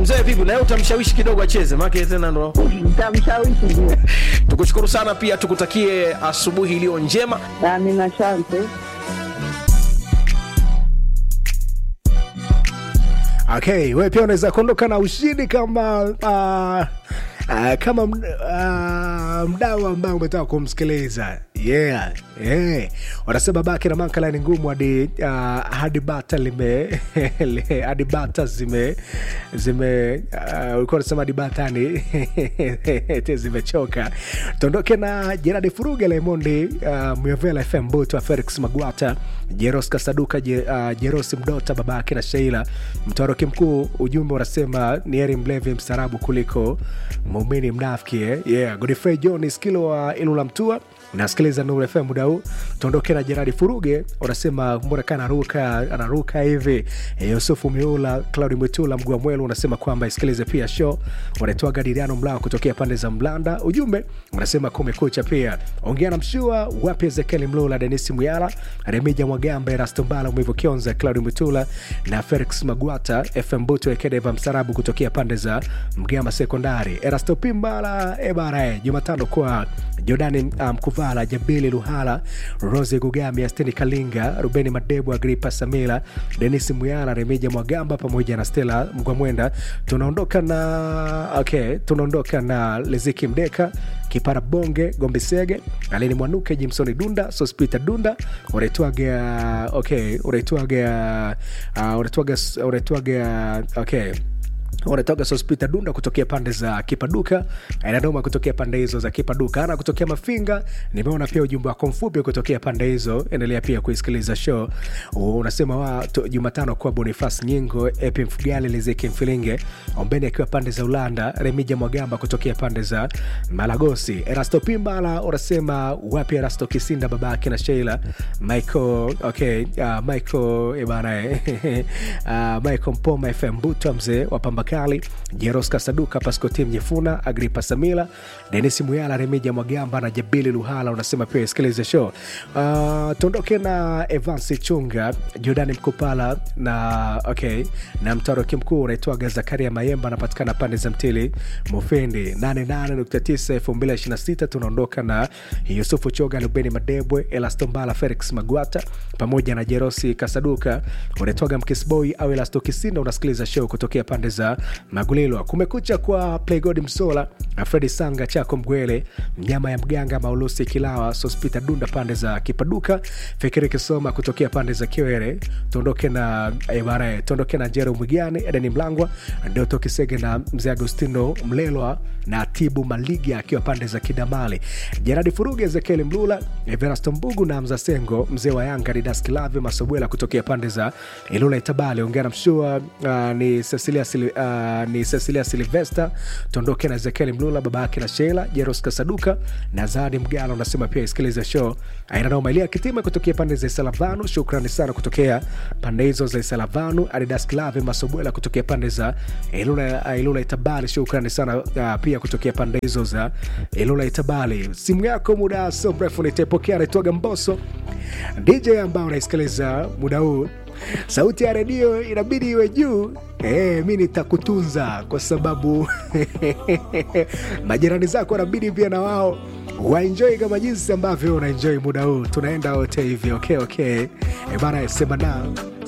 mzee vipi naye utamshawishi kidogo acheze maake tena ndo Nitamshawishi ndio. tukushukuru sana pia tukutakie asubuhi iliyo njema Amina, asante. okay we pia unaweza kuondoka na ushindi kama uh, uh, kama uh, mdau ambaye umetaka kumsikiliza yeah, yeah. wanasema baki na mankala ni ngumu hadi uh, hadi bata lime li- hadi bata zime zime uh, ulikuwa unasema hadi bata ni eti zimechoka tuondoke na jeradi furuga lemondi uh, myovela fm butwa felix magwata jeros kasaduka Je, uh, jerosi mdota babake na sheila mtoroki mkuu ujumbe unasema ni heri mlevi mstarabu kuliko muumini mnafiki eh? yeah. godfrey john skilo wa ilula mtua nasikiliza Nuru FM muda huu. Tuondoke na Jeradi Furuge, unasema mbona kana anaruka anaruka hivi. E, Yusufu Miula, Claudi Mwitula, Mgua Mwelu unasema kwamba isikilize pia show. Wanaitoa Gadiriano Mlao kutokea pande za Mlanda. Ujumbe unasema kumekucha pia. Ongea na mshua wapi Ezekiel Mlula, Denis Muyala, Remija Mwagamba, Erasto Mbala, Mwivu Kionza, Claudi Mwitula na Felix Magwata, FM Buto Ekedeva Msarabu kutokea pande za Mgama Sekondari. Erasto Pimbala, ebara eh, Jumatano kwa Jordani Mkuvala, um, Jabili Luhala, Rose Gugami, Asteni Kalinga, Rubeni Madebu, Agripa Samila, Denis Muyala, Remija Mwagamba pamoja na Stella Mgwamwenda. Tunaondoka na okay, tunaondoka na Leziki Mdeka Kipara Bonge Gombe Sege Alini Mwanuke Jimsoni Dunda Sospita Dunda unaitwaga okay, unaitwaga uh, unaitwaga unaitwaga okay wanatoka sospita dunda kutokea pande za kipaduka inadoma kutokea pande hizo za kipaduka ana kutokea mafinga nimeona pia ujumbe wako mfupi kutokea pande hizo endelea pia kuisikiliza show unasema wa tu- jumatano kwa bonifas nyingo epi mfugali lizeki mfilinge ombeni akiwa pande za ulanda remija mwagamba kutokea pande za malagosi erasto pimbala unasema wapi erasto kisinda babake na sheila michael okay uh, michael ebana uh, michael mpoma fm butwa mzee wa pambakali jeros kasaduka pascoti mnyefuna agripa samila denis muyala remija mwagamba na jabili luhala unasema pia isikilize show uh, tuondoke na evansi chunga jordani mkupala na okay na mtaroki mkuu unaitwaga zakaria mayemba anapatikana pande za mtili mufindi 88.9 2026 tunaondoka na yusufu choga lubeni madebwe elastombala felix magwata pamoja na jerosi kasaduka unaitwaga mkisboi au elasto kisinda unasikiliza show kutokea pande za magulilwa kumekucha kwa playgod msola na fredi sanga chako mgwele mnyama ya mganga maulusi kilawa sospita dunda pande za kipaduka fikiri kisoma kutokea pande za kiwere tuondoke na eh, bana, tuondoke na jero mwigani edeni mlangwa ndoto kisege na mzee agostino mlelwa na tibu maliga akiwa pande za kidamali jeradi furuge ezekieli mlula everasto mbugu na mzasengo mzee wa yanga didas kilave masobwela kutokea pande za ilula itabali ongea na mshua uh, ni cecilia, Sil, uh, ni cecilia silvester tuondoke na ezekieli mlula baba yake na sheila jeros kasaduka na zadi mgala unasema pia isikilize show ainanaomalia kitima kutokea pande za isalavanu shukrani sana kutokea pande hizo za isalavanu adidas klave masobwela kutokea pande za ilula, ilula itabali shukrani sana uh, pia kutokea pande hizo za ilula itabali simu yako muda so mrefu nitaipokea naitwaga mboso dj ambao unaisikiliza muda huu sauti ya redio inabidi iwe juu e, mi nitakutunza kwa sababu majirani zako wanabidi pia na wao waenjoi kama jinsi ambavyo unaenjoi muda huu tunaenda wote hivi okay, okay. e bana sema nao